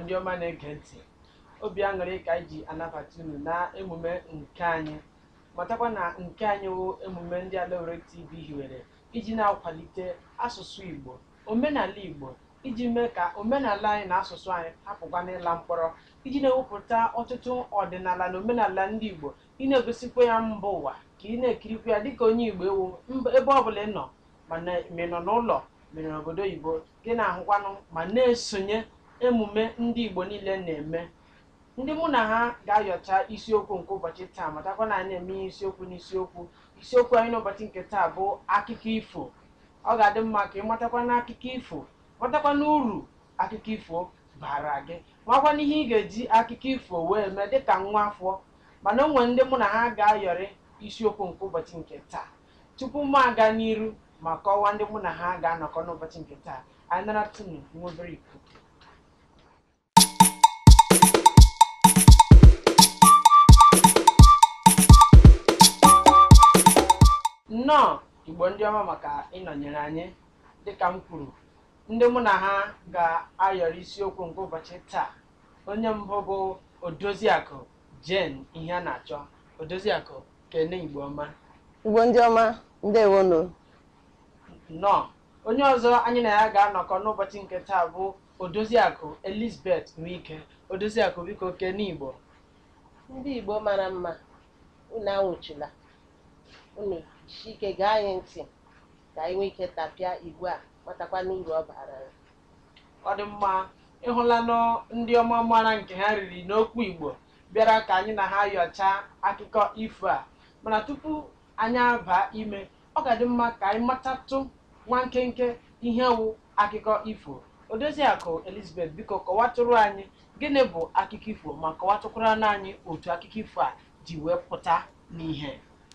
ndị ọma na-ege ntị obi aṅụrị ka anyị ji anabata unu na emume nke anyị matakwa na nke anyị wụ emume ndị Alaore TV hiwere iji na-akwalite asụsụ Igbo omenala Igbo iji mee ka omenala anyị na asụsụ anyị hapụkwa n'ịla mkpọrọ iji na-ewepụta ọtụtụ ọdịnala na omenala ndị Igbo ị na-egosikwa ya mba ụwa ka ị na-ekirikwa ya dịka onye Igbo ewu ebe ọ bụla ị nọ mana ma ị nọ n'ụlọ mere n'obodo oyibo gị na-ahụkwanụ ma na-esonye emume ndị Igbo niile na-eme ndị mụ na ha ga-ayọcha isiokwu nke ụbọchị taa matakwa na anyị na-eme ihe isiokwu n'isiokwu isiokwu anyị n'ụbọchị nke taa bụ akụkọ ifo ọ ga-adị mma ka ị matakwa na akụkọ ifo matakwa na uru akụkọ ifo bara gị makwa na ihe ị ga-eji akụkọ ifo wee mee dịka nwa afọ mana o nwere ndị mụ na ha ga-ayọrị isiokwu nke ụbọchị nke taa tupu m aga n'iru ma kọwaa ndị mụ na ha ga-anọkọ n'ụbọchị nke taa anyị nara tunu nwa obere ikuku nnọọ igbo ndị ọma maka ịnọnyere anyị dịka m kwuru ndị mụ na ha ga-ayọrọ isiokwu nke ụbọchị taa onye mbụ bụ odoziakụ jen ihe a na-achọ odoziakụ kene igbo ọma Igbo ndị ọma ndewonu nnọọ onye ọzọ anyị na ya ga-anọkọ n'ụbọchị nke taa bụ odoziakụ elizabeth nwike odoziakụ biko kene igbo ndị igbo mara mma unu anwụchila unu jisi ike gaa anyị ntị ka anyị nwee ike tapịa igwe a matakwa n'uru ọ bara anyị ọ dị mma ịhụlanụ ndị ọma mara nke ha riri n'okwu igbo bịara ka anyị na ha yọchaa akụkọ ifo a mana tupu anyị aba ime ọ ga-adị mma ka anyị matatụ nwa nkenke ihe wụ akụkọ ifo odoziakụ elizabeth biko kọwatụrụ anyị gịnị bụ akụkọ ifo ma kọwatụkwara anyị otu akụkọ ifo a ji wee pụta n'ihe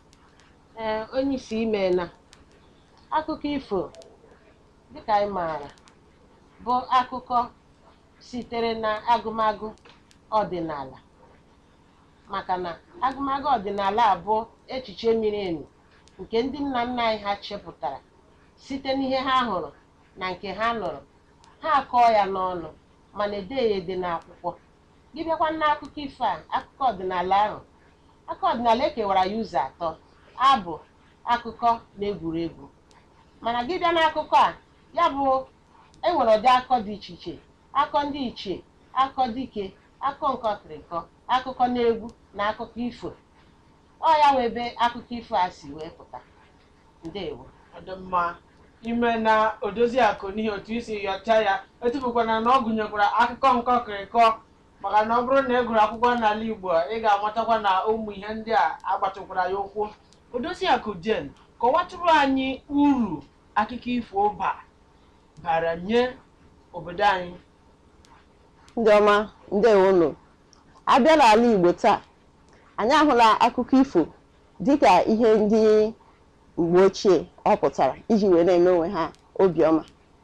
ee onye isi ime na akụkọ ifo dịka anyị maara bụ akụkọ sitere na agụmagụ ọdịnala maka na agụmagụ ọdịnala a bụ echiche miri emi nke ndị nna nna anyị ha chepụtara site n'ihe ha hụrụ na nke ha nụrụ ha akọọ ya n'ọnụ mana ede ya ede n'akwụkwọ gị bịakwa n'akụkọ ifo a akụkọ ọdịnala ahụ akụkọ ọdịnala ekewara ya ụzọ atọ abụ akụkọ na egwuregwu mana gị bịa n'akụkọ a ya bụ enwere ụdị akụkọ dị iche iche akụkọ ndị ichie akụkọ dike akụkọ nkọkịrịkọ akụkọ na egwu na akụkọ ifo ọ ya nwe ebe akụkọ ifo a si wee pụta ndewo ọ dị mma ime na odoziakụ n'ihi otu isi yọcha ya etufukwana na ọ gụnyekwara akụkọ nkọkịrịkọ maka na ọ bụrụ na ị gụrụ akwụkwọ n'ala igbo ị ga-amatakwa na ụmụ ihe ndị a agbatụkwara ya ụkwụ odoziakụ jen kọwatụrụ anyị uru akụkọ ifo ba bara nye obodo anyị ndị ọma ndewonu abịa n'ala Igbo taa anyị ahụla akụkọ ifo dịka ihe ndị mgbe ochie ọ pụtara iji wee na-eme onwe ha obiọma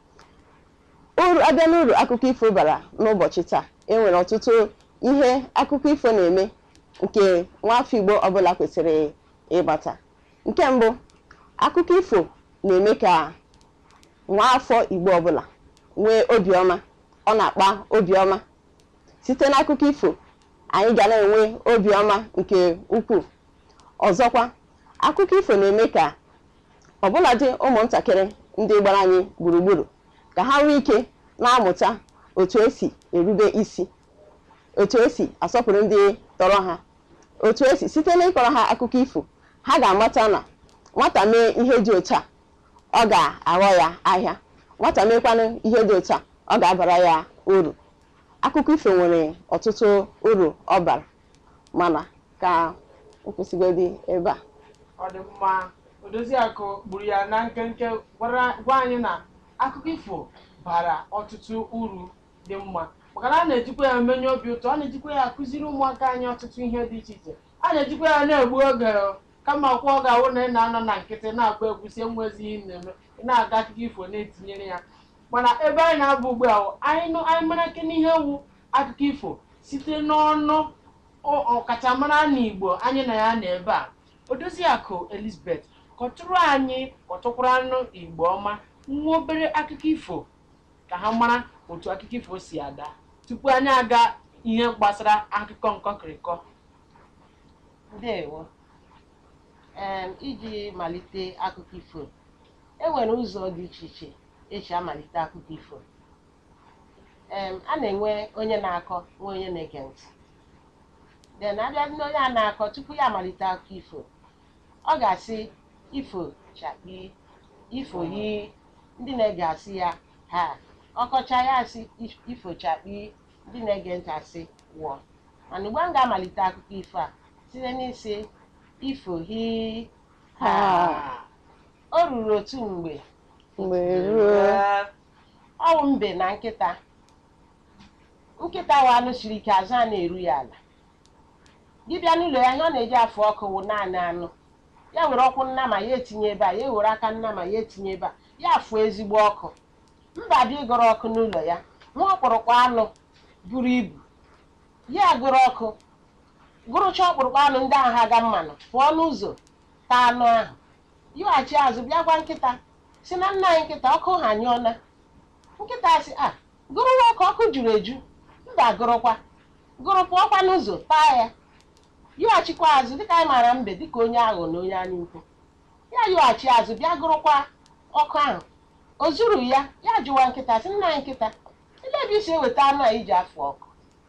uru abịa n'uru akụkọ ifo bara n'ụbọchị taa enwere ọtụtụ ihe akụkọ ifo na-eme nke nwafọ Igbo ọbụla kwesịrị ịmata nke mbụ akụkọ ifo na-eme ka nwaafọ Igbo ọbụla nwee obiọma ọ na-akpa obiọma site n'akụkọ ifo anyị ga na-enwe obiọma nke ukwuu ọzọkwa akụkọ ifo na-eme ka ọbụladị ụmụntakịrị ndị gbara anyị gburugburu ka ha nwee ike na-amụta otu esi erube isi otu esi asọpụrụ ndị tọrọ ha otu esi site n'ịkọrọ ha akụkọ ifo ha ga-amata na nwata mee ihe dị otu a ọ ga-aghọ ya ahịa nwata meekwanụ ihe dị otu a ọ ga-abara ya uru akụkọ ifo nwere ọtụtụ uru ọ bara mana ka nkwụsịgodi ebe a ọ dị mma odoziakụ gburu ya na nkenke gwara- gwa anyị na akụkọ ifo bara ọtụtụ uru dị mma maka na a na-ejikwa ya emenye obi ụtọ a na-ejikwa ya akụziri ụmụaka anyị ọtụtụ ihe dị iche iche a na-ejikwa ya na-egbu oge o. kama kwa ọ ga-awụ na ị na-anọ na nkịtị na-agba egwu sie nwezi ihe ị na-eme ị na-aga akụkọ ifo na-etinyere ya mana ebe anyị na-abụ ugbu a wụ, anyị nụ- anyị mara nke n'ihe wu akụkọ ifo site n'ọnụ ọ- ọkachamara n'igbo anyị na ya na ebe a odoziakụ elizabeth kọtụrụ anyị kọtụkwara anụ igbo ọma nwa obere akụkọ ifo ka ha mara otu akụkọ ifo si ada tupu anyị aga ihe gbasara akụkọ nkọkịrịkọ ndewo em iji malite akụkọ ifo e nwere ụzọ dị iche iche esi amalite akụkọ ifo em a na-enwe onye na-akọ nwe onye na-ege ntị then abịa n'onye a na-akọ tupu ya amalite akụkọ ifo ọ ga-asị ifo chakpi ifo yi ndị na-ege asị ya ha ọkọcha ya asị "If- ifo chakpi ndị na-ege ntị asị wụọ mana ugbu a m ga-amalite akụkọ ifo a site n'isi ifo hi ha Ha. o ruru otu mgbe mgbe ruo ọwụ mbe na nkịta nkịta wa anụ siri ike azụ a na-eru ya ala dibịa n'ụlọ ya ihe ọ na-eji afụ ọkụ wụ naanị anụ ya were ọkwụ nnama ya etinye ebe a ya were aka nnama ya etinye ebe a ya fụọ ezigbo ọkụ mba dị ịgụrụ ọkụ n'ụlọ ya nwa ọkpụrụkpụ anụ buru ibu ya gụrụ ọkụ gụrụcha ọkpụrụkpụ anụ ndị ahụ aga mmanụ pụọ n'ụzọ taa anụ ahụ yighachi azụ bịa gwa nkịta si na nna anyị nkịta ọkụ ha anyụọna nkịta sị a gụrụ nwa ọkụ ọkụ juru eju mba gụrụkwa gụrụ pụọkwa n'ụzọ taa ya yighachikwa azụ dịka anyị maara mbe dịka onye aghọ na onye anya ukwu ya yighachi azụ bịa gụrụkwa ọkụ ahụ o zuru ya ya jụwa nkịta sị nna anyị nkịta ele ebe isi eweta anụ a iji afụ ọkụ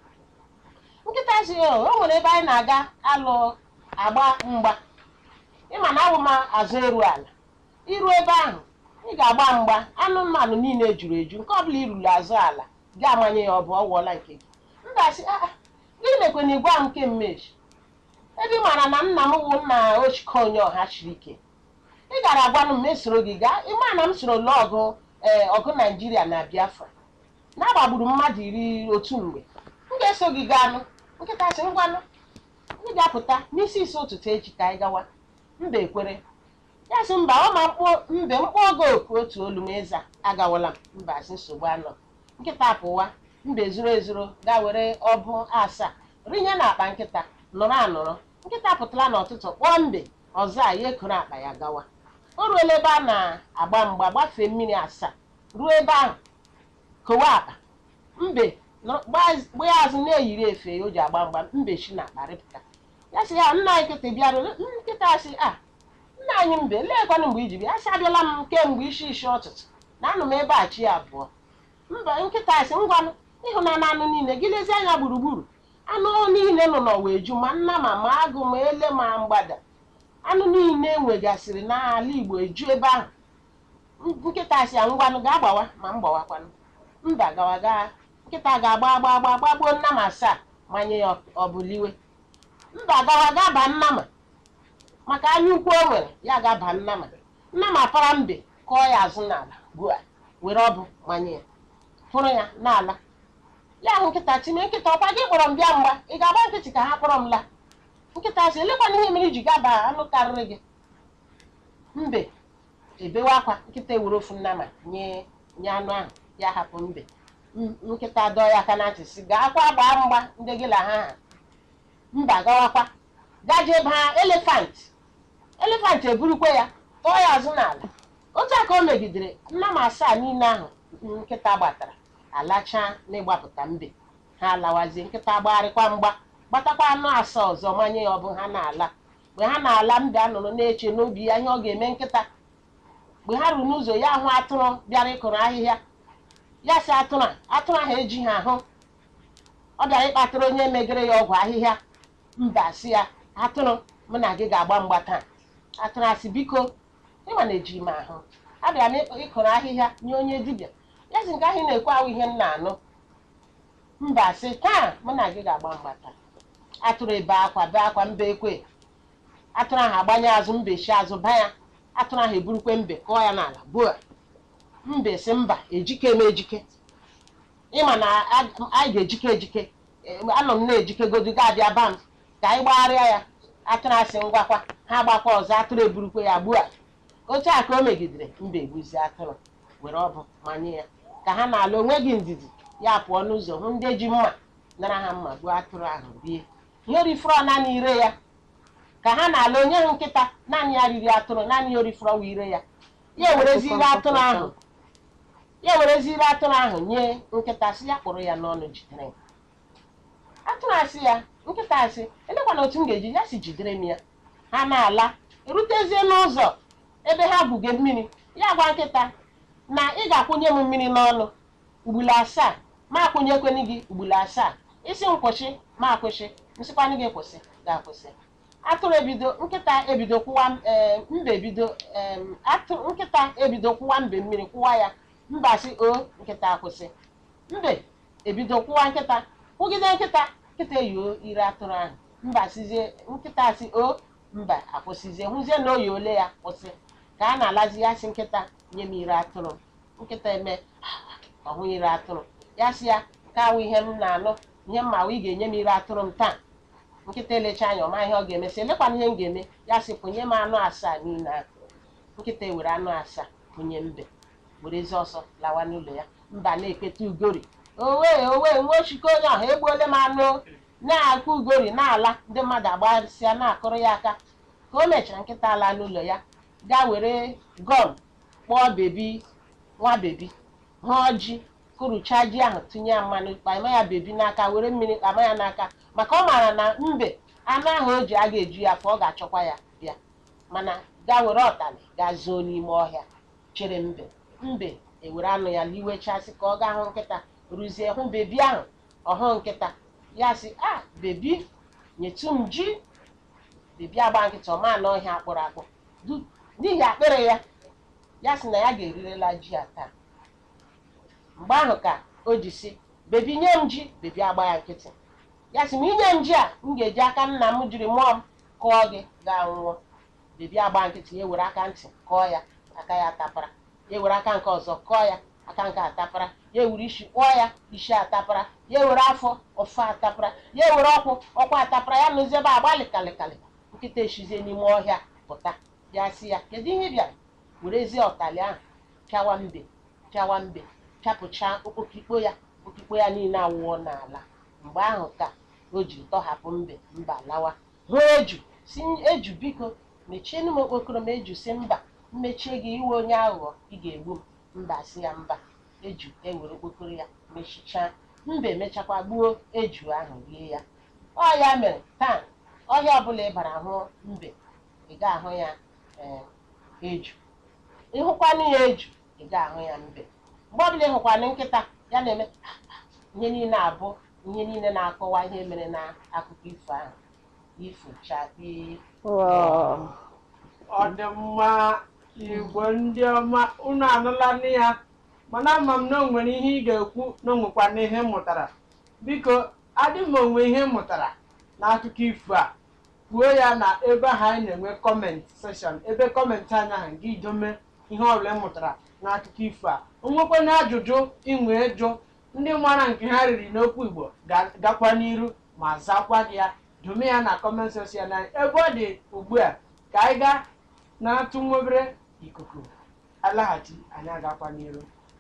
nkịta sị o o nwere ebe anyị na-aga alụ agba mgba ịma na awụ m azụ eru ala iru ebe ahụ ị ga-agba mgba anụ mmanụ niile juru eju nke ọbụla iruru azụ ala ga-amanye ya ọ bụ ọ wụọla nke gị m ga-asị "Ah, ah, gị lekwe na igwa m nke mmeji ebe ị maara na nna m wụ nna ochike onye ọha chiri ike ị gara agwanụ m esoro gị gaa ịma na m soro lụọ ọgụ ee ọgụ naijiria na biafra na-agbagburu mmadụ iri otu mgbe m ga-eso gị gaa nụ nkịta sị ngwanụ ị ga-apụta n'isi isi ụtụtụ echi ka anyị gawa mba ekwere ya sị mba ọ ma mkpụ mbe mkpụ oge oku otu olu m ịza agawala m mba sị nsogbu anọ nkịta pụwa mbe zuru ezuru gaa were ọbụ asaa rinye na akpa nkịta nọrọ anọrọ nkịta pụtara n'ụtụtụ kpọọ mbe ọzọ a ya ekoro akpa ya gawa o ruola ebe a na-agba mgba gbafee mmiri asaa ruo ebe ahụ kowe akpa mbe nọ- gbaz- gbaa azụ na-eyiri efe o ji agba mgba mbe shi na akpa rịpụta ya sị ya nna anyị nkịta bịara nkịta sị a nna anyị mbe leekwanụ mgbe iji bịa ya sị abịala m kemgbe isi isi ọtụtụ na anụ m ebe a chi abụọ mba nkịta sị ngwanụ ịhụnanya anụ niile gị lezie anya gburugburu anụ niile nọ n'ọwa eju ma nna ma ma agụ ma ele ma mgbada anụ niile nwegasịrị n'ala igbo eju ebe ahụ nkịta sị ya ngwanụ gaa gbawa ma m gbawakwanụ mba gawa gaa nkịta ga-agba agba agba gbagbuo nna m asaa manye ya ọbụliwe mba gawa gaa ba nnama maka anya ukwu o nwere ya ga-aba nnama nnama para mbe kọọ ya azụ n'ala bua were ọbụ manye ya fụrụ ya n'ala ya ahụ nkịta time nkịta ọkwa gị kpọrọ m bịa mgba ị ga-agba nkịtị ka ha kpọrọ m laa nkịta sị elekwana ihe mere iji gaba anụ karịrị gị mbe ebewe akwa nkịta ewere ofu nnama nye nye anụ ahụ ya hapụ mbe M- nkịta dọọ ya aka na ntị sị gaa kwa gbaa mgba ndị gị na ha ha mba gawakwa gaje baa elefant elefant eburukwa ya tọọ ya azụ n'ala otu a ka o megidere nna m asaa niile ahụ nkịta gbatara alachaa n'ịgbapụta mbe ha alawazie nkịta gbagharịkwa mgba gbatakwa anụ asaa ọzọ manye ya ọ bụ ha na-ala mgbe ha na-ala mbe anụrụ na-eche n'obi ya ihe ọ ga-eme nkịta mgbe ha ruru n'ụzọ ya hụ atụrụ bịara ịkụrụ ahịhịa ya sị atụrụ a atụrụ ahụ eji ha ahụ ọ bịara ịkpatara onye megere ya ọgwụ ahịhịa mba sị ya atụrụ mụ na gị ga-agba mgba taa atụrụ asị biko ịma na eji m ahụ abịara m ịk- ịkụrụ ahịhịa nye onye dibịa ya sị nke ahụ ị na-ekwe ahụ ihe m na-anụ mba sị taa mụ na gị ga-agba mgba taa atụrụ ebe akwa bee akwa mba ekwe atụrụ ahụ agbanye azụ mbe shi azụ ba ya atụrụ ahụ eburukwe mbe kụọ ya n'ala buo mbe sị mba ejike m ejike ịma na a- anyị ga-ejike ejike Eh, anọ m na-ejikegodu ga-abịa ba m ka anyị gbagharịa ya atụrụ asị ngwakwa ha gbakwa ọzọ atụrụ eburukwe ya gbuo otu a ka o megidere mba egbuzi atụrụ were ọbụ manye ya ka ha na-ala onweghị ndidi ya pụọ n'ụzọ hụ ndị ji mma nara ha mma gbuo atụrụ ahụ rie ihe orifuru ọ naanị ire ya ka ha na-ala onye hụ nkịta naanị ya riri atụrụ naanị ya orifuru ọwa ire ya ya ewerezi ire atụrụ ahụ ya wereziri atụrụ ahụ nye nkịta sị ya kpụrụ ya n'ọnụ jidere ya atụrụ asị ya nkịta asị elekwana otu m ga-eji ya si jidere m ya ha na-ala erutezie n'ụzọ ebe ha buge mmiri ya gwa nkịta na ị ga-akwụnye m mmiri n'ọnụ ugbulu asaa ma akwụnyekwene gị ugbulu asaa isi m kwụsị ma akwụsị nsịkwanụ gị kwụsị ga-akwụsị atụrụ ebido nkịta ebido kwụwa ee mbe ebido em, atụ- nkịta ebido kwụwa mbe mmiri kwụwa ya mba sị o nkịta akwụsị mbe ebido kwụwa nkịta kwụgide nkịta nkịta eyio ire atụrụ ahụ mba sizie nkịta si o mba akwụsịzie hụzie na oyi ole ya kwụsị ka a na-alazi ya si nkịta nye m ire atụrụ m. nkịta eme ọhụ ire atụrụ ya si ya ka awụ ihe m na-anụ ihe m ma awụ ị ga-enye m ire atụrụ m taa nkịta elecha anya ọma ihe ọ ga-eme sị elekwana ihe m ga-eme ya sị kwụnye m anụ asaa niile ahụ nkịta ewere anụ asaa kwụnye mbe werezi ọsọ lawa n'ụlọ ya mba na-ekpeta ugori owe owe nwa ochike onye ọha egbuole m anụ na-akụ ugori na-ala ndị mmadụ agbasịa na-akụrụ ya aka ka o mechara nkịta ala n'ụlọ ya gaa were gọm kpọọ bebi nwa bebi ha ọjị kụrụcha ji ahụ tinye ya mmanụ kpama ya bebi n'aka were mmiri kpama ya n'aka maka ọ maara na mbe anụ ahụ o ji a ga-eju ya ka ọ ga-achọkwa ya bịa mana gaa were ọtali gaa zoo n'ime ọhịa chere mbe mbe ewere anụ ya liwechasị ka ọ gaa hụ nkịta ruzie hụ bebi ahụ ọhụ nkịta ya sị a bebi nyetụ m ji bebi agba nkịta ọma n'ọhịa akpụrụ akpụ Du- n'ihi akpịrị ya ya sị na ya ga-erirela ji a taa mgbe ahụ ka o ji sị bebi nye m ji bebi agba ya nkịtị ya sị ma inye m ji a m ga-eji aka nna m jiri mụọ m kụọ gị gaa nwụọ bebi agba nkịtị ya were aka ntị kọọ ya aka ya tapara ya were aka nke ọzọ kọọ ya aka nke atapara ya ewere isi kpọọ ya isi atapara ya were afọ ọfọ atapara ya were ọkwụ ọkwa atapara ya nụzie ebe agba lịkalịkalị nkịta eshizie n'ime ọhịa pụta ya sị ya kedu ihe ị bịara werezie ọtali ahụ pịawa mbe pịawa mbe pịapụcha okpokikpo ya okpokikpo ya niile awụọ n'ala mgbe ahụ ka o ji tọhapụ mbe mba lawa hụ eju si eju biko mechienụ m okpokoro m eju si mba mmechie gị iwe onye aghụghọ ị ga-egbu m mba si ya mba eju ewere okpokoro ya mechichaa mbe mechakwa gbuo eju ahụ rie ya ọ ya mere taa ọhịa ọbụla ị bara hụ mbe ị ga-ahụ ya ee, eju ịhụkwanụ ya eju ị ga-ahụ ya mbe mgbe ọbụla ị hụkwanụ nkịta ya na-eme ihe niile abụ ihe niile na-akọwa ihe mere na akụkọ ifo ahụ ifochakpi Wow. ọ dị mma igbo ndị ọma unu anụla nne ya mana ama m na o nwere ihe ị ga-ekwu na o nwekwa na ihe m mụtara biko adị m onwe ihe m mụtara n'akụkọ ifo a kwuo ya na ebe ahụ anyị na-enwe kọmentị seshọn ebe kọmentị anyị ahụ gị idome ihe ọbụla ị mụtara n'akụkọ ifo a o nwekwana ajụjụ inwe jụ ndị mara nke ha riri n'okwu igbo ga-gakwa n'iru ma zakwa gị ya dome ya na kọment seshọn anyị ebe ọ dị ugbu a ka anyị gaa na-atụ nwa obere ikuku alaghachi anyị agakwa n'iru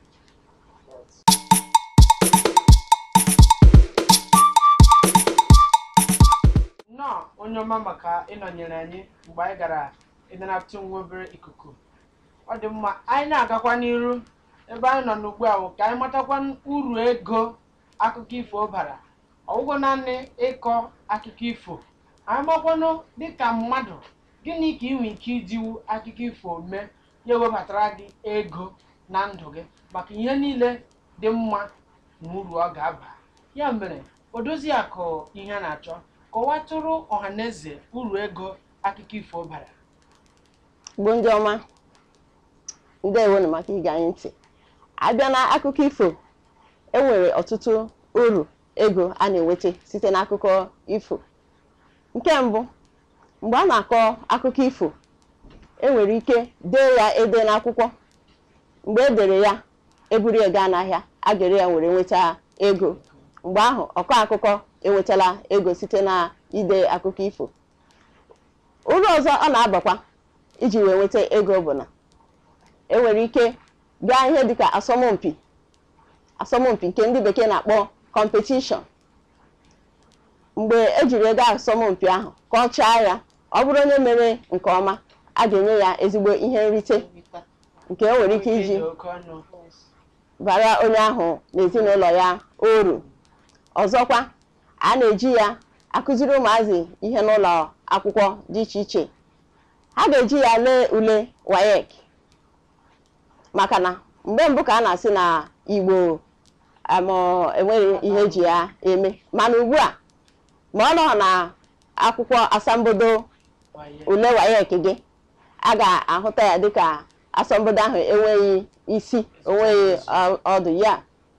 nnọọ onye ọma maka ịnọnyere anyị mgbe anyị gara ebe na-atụ nwa obere ikuku ọ dị mma anyị na-agakwa n'iru ebe anyị nọ n'ugbu a bụ ka anyị matakwa uru ego akụkọ ifo bara ọgwụgwọ naanị ịkọ akụkọ ifo anyị makwanụ dịka mmadụ gịnị ka ị nwere ike ijiwu akụkọ ifo mee ya ewebatara gị ego na ndụ gị maka ihe niile dị mma na uru ọ ga-aba ya mere odozi akụ ihe a na-achọ kọwatụrụ ọhaneze uru ego akụkọ ifo bara Igbo ndị ọma ndewonu maka ige anyị ntị abịa na akụkọ ifo enwere ọtụtụ uru ego a na-enweta site n'akụkọ ifo nke mbụ mgbe a na-akọ akụkọ ifo enwere ike dee ya ede n'akwụkwọ mgbe e dere ya eburu ya gaa n'ahịa a ga-ere ya were nweta ego mgbe ahụ ọkọ akụkọ enwetala ego site na ide akụkọ ifo uru ọzọ ọ na-abakwa iji wee nweta ego bụ na enwere ike gaa ihe dịka asọmpi asọmpi nke ndị bekee na-akpọ kọmpetishọn mgbe ejiri ego asọmpi ahụ ka ọ chaa ya ọ bụrụ onye mere nke ọma a ga-enye ya ezigbo ihe nrite nke o nwere ike iji dị oke ọnụ bara onye ahụ na ezinụlọ ya uru ọzọkwa a na-eji ya akụziri ụmụazị ihe n'ụlọ akwụkwọ dị iche iche ha ga-eji ya lee ule WAEC maka na mgbe mbụ ka a na-asị na Igbo am, enweghị ihe eji ya eme mana ugbu a ma ọ nọ na akwụkwọ asambodo Waye. ule WAEC gị a ga-ahụta ya dịka asambodo ahụ enweghị isi onweghị ọ- ọdụ ya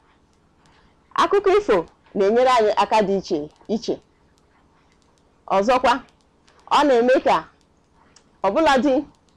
akụkọ ifo na-enyere anyị aka dị iche iche ọzọkwa ọ na-eme ka ọbụladị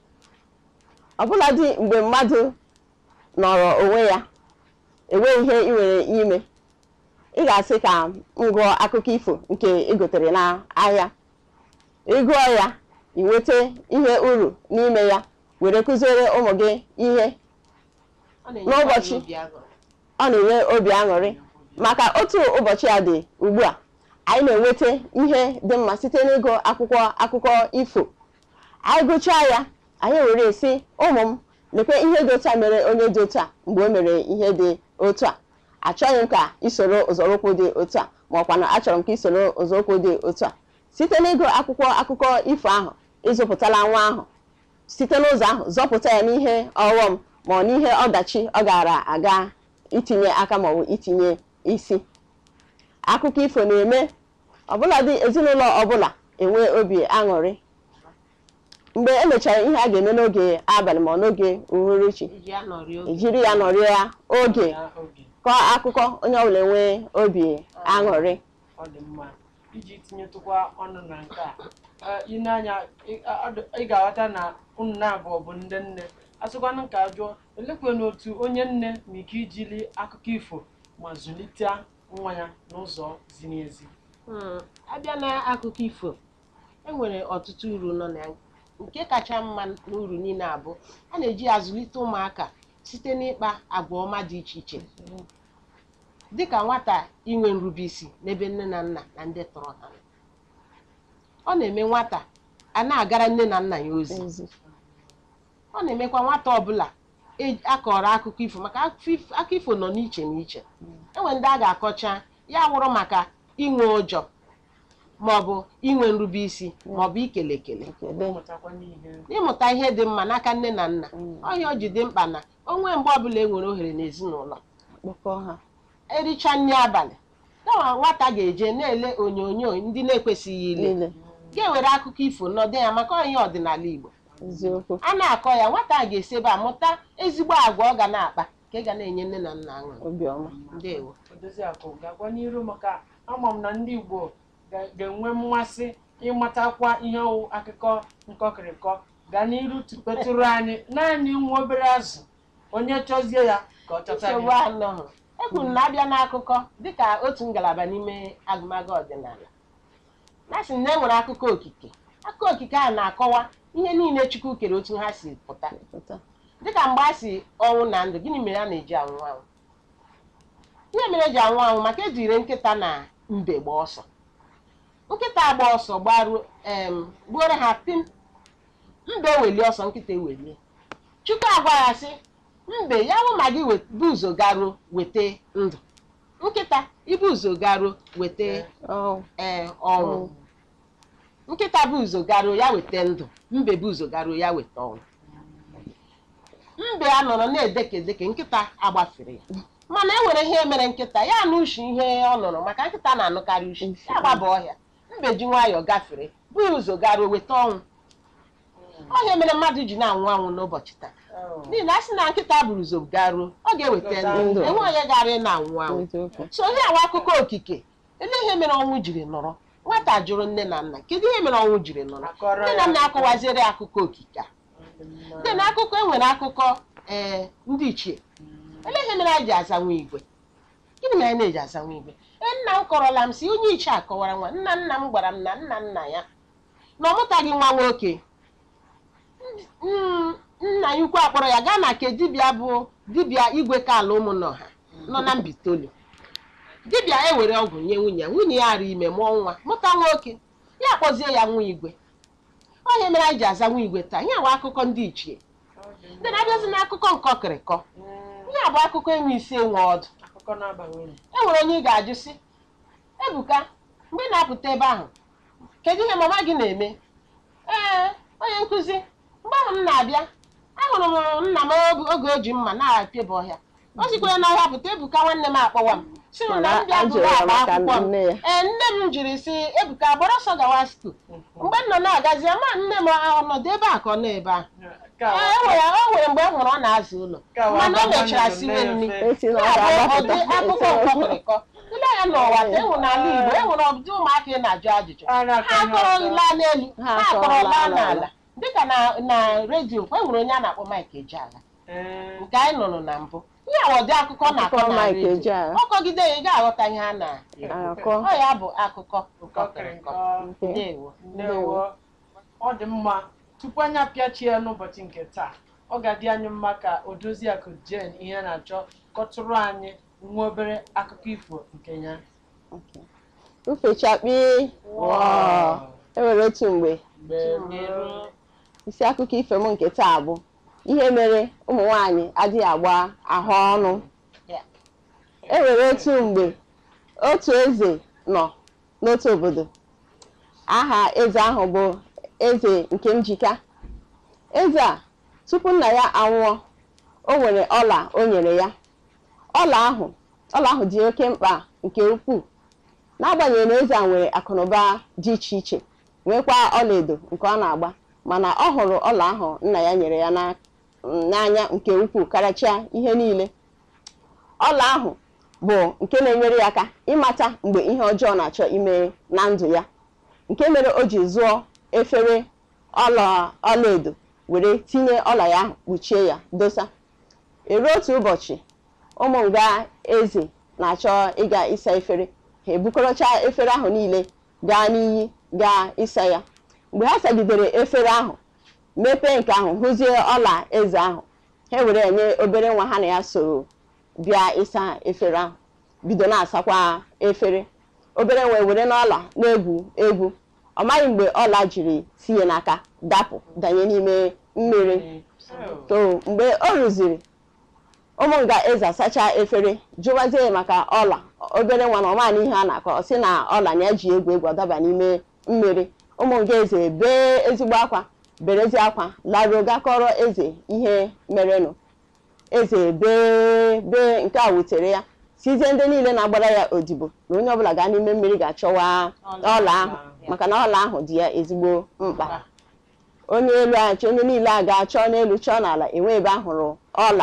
ọbụladị mgbe mmadụ nọrọ onwe ya enweghị ihe ị nwere ime ị ga-asị ka m gụọ akụkọ ifo nke ị gotere n'ahịa ị gụọ ya ị nweta ihe uru n'ime ya were kụziere ụmụ gị ihe Ọ na-enyekwa N'ụbọchị. anyị obi aṅụrị. ọ na-enye obi aṅụrị maka otu ụbọchị a dị ugbu a anyị na-enweta ihe dị mma site n'ịgụ akwụkwọ akụkọ ifo anyị gụchaa ya anyị were sị ụmụ m lekwe ihe dị otu a mere onye dị otu a mgbe o mere ihe dị otu a achọghị m ka isoro ụzọrụkwụ dị otu a ma ọkwa na achọrọ m ka isoro ụzọrụkwụ dị otu a site n'ịgụ akwụkwọ akụkọ ifo ahụ ịzụpụtala nwa ahụ site n'ụzọ ahụ zọpụta ya n'ihe ọghọm ma ọ n'ihe ọdachi ọ gara aga itinye aka maọbụ itinye isi akụkọ ifo na-eme ọbụladị ezinụlọ ọbụla enwe obi aṅụrị mgbe emechara ihe a ga-eme n'oge abalị ma ọ n'oge uhuruchi Iji ya nọrị oge. ejiri ya nọrịa oge Ya oge. kọọ akụkọ onye ọbụla enwee obi aṅụrị ọ dị mma iji tinyetụkwa ọnụ na nke a Ee, ị na-anya ị- a- ọ dị- ị ga-aghọta na unu na-abụọ bụ ndị nne asịkwanụ ka jụọ elekwe n'otu onye nne ma ike ijili akụkọ ifo ma zụlite nwa ya n'ụzọ ziri ezi Hmm, abịa n'akụkọ ifo enwere ọtụtụ uru nọ na ya nke kacha mma n'uru niile abụ a na-eji ya azụlite ụmụaka site n'ịkpa agwa ọma dị iche iche dịka nwata inwe nrubeisi n'ebe nne na nna na ndị tọrọ ha ọ na-eme nwata a na-agara nne na nna ya ozi ezi ọ na-emekwa nwata ọbụla e- akọrọ akụkọ ifo maka akụkọ ifo- akụkọ ifo nọ n'iche n'iche enwe ndị a ga-akọcha ya wụrụ maka inwe ụjọ maọbụ inwe nrubeisi maọbụ ikele ekele ekele mụtakwa n'ihe ịmụta ihe dị mma n'aka nne na nna ọhịa o ji dị mkpa na onwe mgbe ọbụla e nwere ohere n'ezinụlọ kpọkọ ha ericha nri abalị kama nwata ga-eje na-ele onyonyo ndị na-ekwesịghị ile niile ga-ewere akụkọ ifo nọdụ ya maka ihe ọdịnala Igbo eziokwu a na-akọ ya nwata a ga-esi ebe a mụta ezigbo agwa ọ ga na-akpa nke ga na-enye nne na nna aṅụrị obiọma ndewo odoziakụ gakwa n'iru maka ama m na ndị Igbo ga- ga-enwe mmasị ịmatakwa ihe ọwụ akụkọ nkọkịrịkọ gaa n'iru tupetụrụ anyị naanị nwa obere azụ onye chọzie ya ka ọ chọta nsogbu ya anọghị ekwuru na abịa n'akụkọ dịka otu ngalaba n'ime agụmagụ ọdịnala na sị na e nwere akụkọ okike akụkọ okike a na-akọwa ihe niile Chukwu kere otu ha si pụta pụta dịka mgbe a si ọnwụ na ndụ gịnị mere a na-eji anwụ anwụ ihe mere eji anwụ anwụ maka ejire nkịta na mbe gba ọsọ nkịta agba ọsọ gbaruo em gbuoro ha pim mbe ewelie ọsọ nkịta ewelie chukwu agwa ya sị mbe ya bụ ma gị wet- bụ ụzọ garuo weta ndụ nkịta ibu ụzọ garuo weta ọ ee ọnwụ nkịta bụ ụzọ garuo ya weta ndụ mbe bụ ụzọ garuo ya weta ọnwụ mbe a nọrọ na-edeke edeke nkịta agbafere ya mana e nwere ihe mere nkịta ya na ushi ihe ọ nụrụ maka nkịta na-anụkarị ushi ya gbaba ọhịa mbe ji nwayọọ gafere bụ ụzọ garuo weta ọnwụ ọhịa mere mmadụ ji na-anwụ anwụ n'ụbọchị taa Oh. n'ihi na a sị na nkịta buru ụzọ garuo ọ ga-eweta ndụ Ndụ. enwe onye gara ị na-anwụ anwụ eziokwu so ihe awa akụkọ okike ele ihe mere ọnwụ jiri nọrọ nwata jụrụ nne na nna kedu ihe mere ọnwụ jiri nọrọ Akọrọ nne ya na nna akụkọ. akọwaziere akụkọ okike a Mma. dị na akụkọ enwere akụkọ ee ndị ichie ele ihe mere anyị ji aza nwa igwe gịnị mere anyị na-eji aza nwa igwe ee nna m kọrọla m si onye ichie akọwara nwa nna nna m gwara m na nna nna ya na ọ mụtaghị nwa nwoke Mm, nna ya ukwu akpọrọ ya gaa na nke dibịa bụ dibịa igwe ka ala ụmụnọha nọ na mbitoli dibịa ewere ọgwụ nye nwunye ya nwunye ya ara ime mụọ nwa mụta nwoke ya kpọzie ya nwa igwe onye mere anyị ji aza nwa igwe taa ihe awa akụkọ ndị ichie Ọ dị mma. ndị na-abịazi n'akụkọ nkọkịrịkọ Mm. ihe bụ akụkọ enwe isi enwe ọdụ akụkọ na-aba uru e nwere onye ị ga-ajụ sị ebuka mgbe ị na-apụta ebe ahụ kedu ihe mama gị na-eme ee onye nkụzi mgbe ahụ m na-abịa ahụrụ m nna m oge- oge o ji mma na-apịaba ọhịa o sikwara n'ọhịa pụta ebuka nwanne m akpọwa m si m na mana m bịa a bụrụ jụrụ ya akpa maka akwụkwọ m nne ya ee nne m jiri sị ebuka gbara ọsọ gawa skuul mgbe m nọ na-agazi ama nne m ọnọdụ ebe a ka ọ nọ ebe ahụ Ka ee wa- e nwere o nwere mgbe m hụrụ ọ na-azụ ụlọ ka wa mana o gbaa mechara nwanne siwe m nri na-efe. esi na ọ Ya bụ ga-agbapụta ụdị akụkọ nkọkịrịkọ ile ya n'ụwa ka enwere n'ala Igbo enwere ọdị ụmụaka ị na-ajụ ajụjụ Ara aka ha ihe akọrọ ọzọ. laa n'elu Ha ha akọrọ akọrọ laa laa n'ala n'ala. dịka na na redio e nwere onye a na-akpọ Mike Ejeagha Ee, nke anyị nụrụ na mbụ ihe a ụdị akụkọ na-akọ Akụkọ na Mike redio Ejeagha. ọkọgide ya ị ga-aghọta ihe a na-ekwu akọ ọ ya bụ akụkọ nkọkịrịkọ nkọkịrịkọ. ndewo Ndewo. ọ dị mma tupu anyị apịachie n'ụbọchị nke taa ọ ga-adị anyị mma ka odoziakụ jen ihe na-achọ kọtụrụ anyị nwa obere akụkọ ifo nke ya ufechakpi Wow. enwere otu mgbe mgbe merụ isi akụkọ ifo m nke taa bụ ihe mere ụmụ nwanyị adịghị agba ahụ ọnụ Ya. enwere otu mgbe otu eze nọ n'otu obodo aha eze ahụ bụ eze nke njika eze a tupu nna ya anwụọ o nwere ọla o nyere ya ọla ahụ ọla ahụ dị oke mkpa nke ukwuu n'agbanyeghị na eze a nwere akụnụba dị iche iche nwekwa ọlaedo nke ọ na-agba mana ọ hụrụ ọla ahụ nna ya nyere ya na- n'anya nke ukwuu karịchaa ihe niile ọla ahụ bụ nke na-enyere ya aka ịmata mgbe ihe ọjọọ na-achọ ime na ndụ ya nke mere o ji zụọ efere ọla ọlaedo were tinye ọla ya ahụ kpuchie ya dosa eruo otu ụbọchị ụmụ nga eze na-achọ ịga ịsa efere ha ebukọrọcha efere ahụ niile gaa n'iyi gaa ịsa ya mgbe ha sagidere efere ahụ mepee nke ahụ hụzie ọla eze ahụ ha were enye obere nwa ha na ya soro bịa ịsa efere ahụ bido na-asakwa efere obere nwa were n'ọla na-egwu egwu ọ maghị mgbe ọla jiri tinye n'aka dapụ danye n'ime mmiri to mgbe o rụziri ụmụ nga eze asacha efere jụwazie ya maka ọla obere nwa na ọmaana ihe a na-akọ ọ sị na ọla na ya ji egwu egwu ọdaba n'ime mmiri ụmụ nga eze bee ezigbo akwa berezi akwa laruo gakọrọ eze ihe merenụ eze bee bee nke a wutere ya sizie ndị niile na-agbara ya odibo na onye ọbụla gaa n'ime mmiri ga-achọwa ọla ahụ maka na ọla ahụ dị ya ezigbo mkpa onye elu achọ onye niile a ga-achọ n'elu chọọ n'ala enwe ebe ahụrụ ọla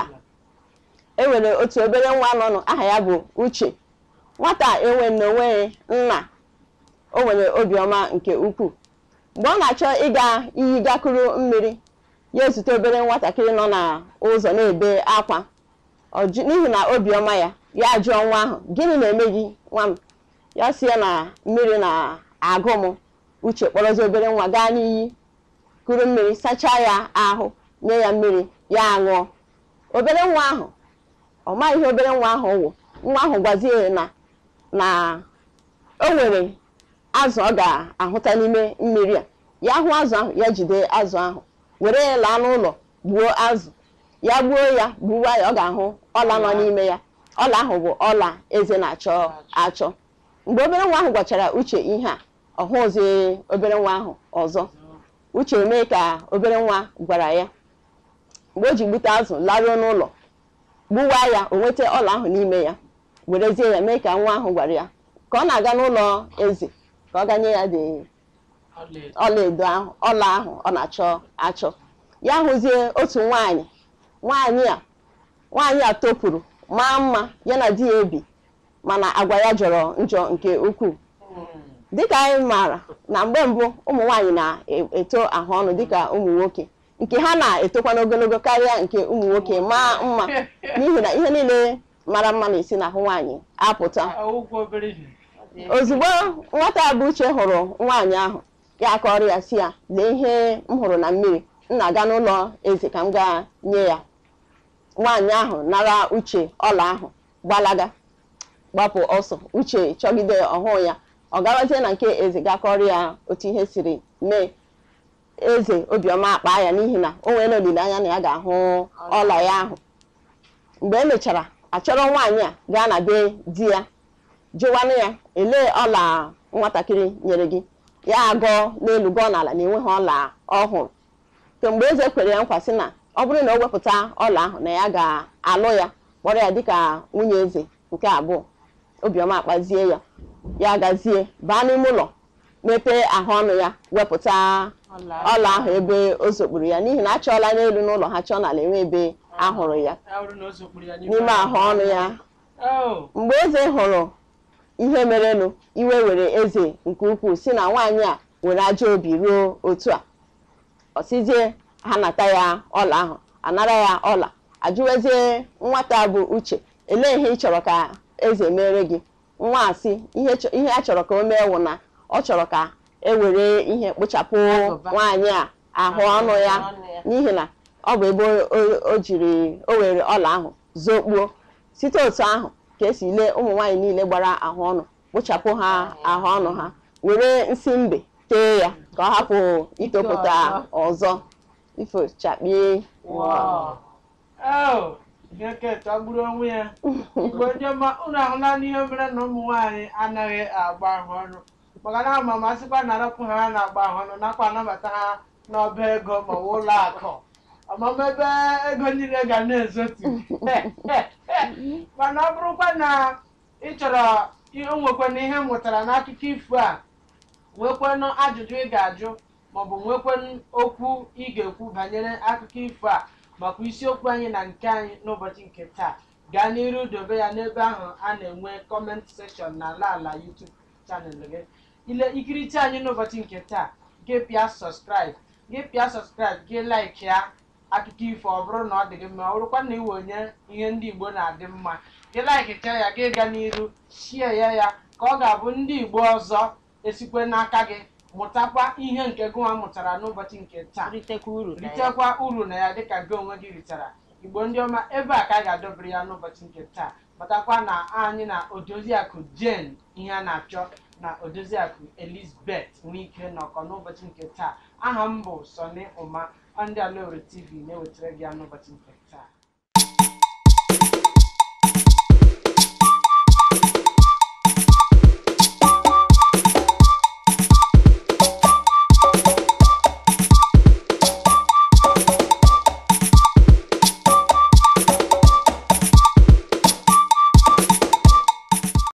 e nwere otu obere nwa nọnụ aha ya bụ uche nwata enwe n'onwe nna o nwere obiọma nke ukwuu mgbe ọ na-achọ ịga iyi gakuru mmiri ya ezute obere nwatakịrị nọ n'ụzọ na-ebe akwa Ọ jụ- n'ihi na obiọma ya ya jụọ nwa ahụ gịnị na-eme gị nwa m ya si ya na mmiri na-agụ m uche kpọrọzi obere nwa gaa n'iyi kuru mmiri sachaa ya ahụ nye ya mmiri ya aṅụọ obere nwa ahụ ọ maghị ihe obere nwa ahụ wụ nwa ahụ gwazie ya na na o nwere azụ ọ ga-ahụta n'ime mmiri a ya hụ azụ ahụ ya jide azụ ahụ were ya laa n'ụlọ gbuo azụ ya gbuo ya gbuwa ya ọ ga-ahụ ọla nọ n'ime ya ọla ahụ bụ ọla eze na-achọ achọ mgbe obere nwa ahụ gwachara uche ihe a ọ hụzi obere nwa ahụ ọzọ uche mee ka obere nwa gwara ya mgbe o ji gbute azụ laruo n'ụlọ gbuwa ya o nweta ọla ahụ n'ime ya werezie ya mee ka nwa ahụ gwara ya ka ọ na-aga n'ụlọ eze ka ọ ganye ya dị ọlaedo ahụ ọla ahụ ọ na-achọ achọ ya hụzie otu nwaanyị nwaanyị a nwaanyị a topụrụ maa mma ya na di ya ebi mana agwa ya jọrọ njọ nke ukwuu dịka anyị maara na mgbe mbụ ụmụ nwaanyị na-eto ahụ ọnụ dịka ụmụ nwoke nke ha na-etokwa n'ogologo karịa nke ụmụ nwoke maa mma n'ihi na ihe niile mara mma na-esi n'ahụ nwaanyị apụta ụgwọ obere ihe ozugbo nwata bụ uche hụrụ nwaanyị ahụ ya akọrọ ya si ya lee ihe m hụrụ na mmiri m na-aga n'ụlọ eze ka m gaa nye ya nwaanyị ahụ nara uche ọla ahụ gbalaga gbapụ ọsọ uche chọgide ọhụụ ya ọ garazie na nke eze gakọrọ ya otu ihe siri mee eze obiọma akpa ya n'ihi na o nwere olileanya na ya ga-ahụ ọla ya ahụ mgbe emechara achọrọ nwaanyị a gaa na be di ya jụwanụ ya elee ọla nwatakịrị nyere gị ya agọọ n'elu gọọ n'ala na enweghị ọla ọhụrụ kemgbe eze kwere ya nkwa sị na ọ bụrụ na o wepụta ọla ahụ na ya ga-alụ ya kpọrọ ya dịka nwunye eze nke abụọ obiọma akpazie ya ya gazie baa n'ime ụlọ mepee ahụ ọnụ ya wepụta ọla ahụ ebe o zokpuru ya n'ihi na achọọla n'elu n'ụlọ ha chọọ n'ala enwe ebe ahụrụ ya Ya bụrụ na o zokpuru ya n'ime ahụ ọnụ ya Oh, mgbe eze hụrụ ihe merenụ iwe were eze nke ukwuu si na nwaanyị a nwere ajọ obi ruo otu a ọsizie ha nata ya ọla ahụ anara ya ọla ajụwezie nwata bụ uche elee ihe ị chọrọ ka eze mere gị nwa asị ihe chọ- ihe a chọrọ ka o mee wụ na ọ chọrọ ka e were ihe kpochapụ Agụba. nwaanyị a ahụ ọnụ ya n'ihi na ọ bụ ebe o- o- o jiri o were ọla ahụ zokpuo site otu ahụ ka esi lee ụmụ nwaanyị niile gbara ahụ ọnụ kpochapụ ha ahụ ọnụ ha were nsị mbe tee ya ka ọ hapụ itopụta ọzọ ifochakpie wow. Oh, ihe keta gburu onwe ya igbo ndị ọma unu ahụla n'ihe mere na ụmụ nwaanyị anaghị agba ahụ ọnụ maka na ama masịkwa na arapụ ha na-agba ahụ ọnụ nakwa anabata ha n'ọba ego ma ọ bụ ụlọ akụ ọmụma ebe ego niile ga na-ezotu mana ọ bụrụkwa na ị chọrọ ihe nwekwana ihe m mụtara n'akụkọ ifo a nwekwanụ ajụjụ ị ga-ajụ maọbụ nwekwanụ okwu ị ga-ekwu banyere akụkọ ifo a makwa isiokwu anyị na nke anyị n'ụbọchị nke taa gaa n'iru dobe ya n'ebe ahụ a na-enwe kọment sekshọn na ala ala YouTube chanel gị ile ikiricha anyị n'ụbọchị nke taa gị pịa sọskraịb gị pịa sọskraịb gị laik ya akụkọ ifo ọ bụrụ na ọ dị gị mma ọ bụrụkwa na iwe onye ihe ndị Igbo na-adị mma gị laikicha ya gị gaa n'iru shie ya ya ka ọ ga-abụ ndị Igbo ọzọ esikwe n'aka gị mụtakwa ihe nke gụnwa mụtara n'ụbọchị nke taa ritekwa uru na ya ritekwa uru na ya dịka gị onwe gị ritara igbo ndị ọma ebe a ka a ga-adọbiri ya n'ụbọchị nke taa matakwa na anyị na odoziakụ Jane ihe a na-achọ na odoziakụ Elizabeth nwee ike nọkọ n'ụbọchị nke taa aha m bụ Sọni Ụma ọ ndị Alaore TV na-ewetara gị ya n'ụbọchị nke